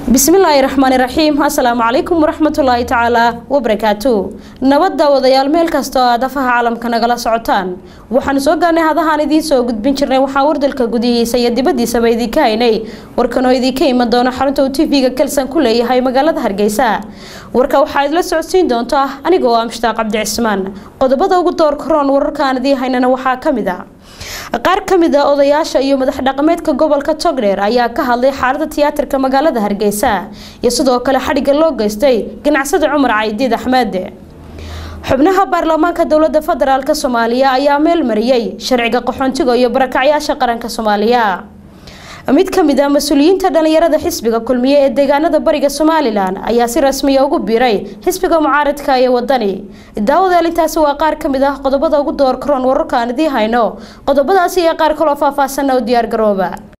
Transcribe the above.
bismillaahi raxmaani raxiim assalaamu calaykum waraxmatullaahi tacaala wabarakaatu nabadda wadayaal meel kasta oo aad afaha caalamka nagala socotaan waxaanu soo gaarnay hadahaan idiin soo gudbin jirnay waxaa wardalka gudihiisa iyo dibadiisaba idinka haynay warkanoo idinka iman doono xarunta uu tv-ga kelsan ku leeyahay magaalada hargeysa warka waxaa idla socodsiin doonta anigoo ah mushtaaq cabdi cismaan qodobada ugu door karoon wararkaan idiin haynana waxaa kamid a qaar ka mid a odayaasha iyo madax dhaqameedka gobolka togdheer ayaa ka hadlay xaalada tiyaatarka magaalada hargeysa iyo sidoo kale xadhigga loo geystay ganacsada cumar caydiid axmed xubnaha baarlamaanka dowlada federaalk soomaaliya ayaa meel mariyey sharciga qaxoontiga iyo barakacyaasha qaranka soomaaliya mid ka mid ah mas-uuliyiinta dhalinyarada xisbiga kulmiye ee deegaanada bariga somalilan ayaa si rasmiya ugu biiray xisbiga mucaaradka ee wadani daawadaal intaasi waa qaar ka mid ah qodobada ugu door karoon wararka aan idiin hayno qodobadaasi iyo qaar kaloo faahfaahsanna u diyaargarooba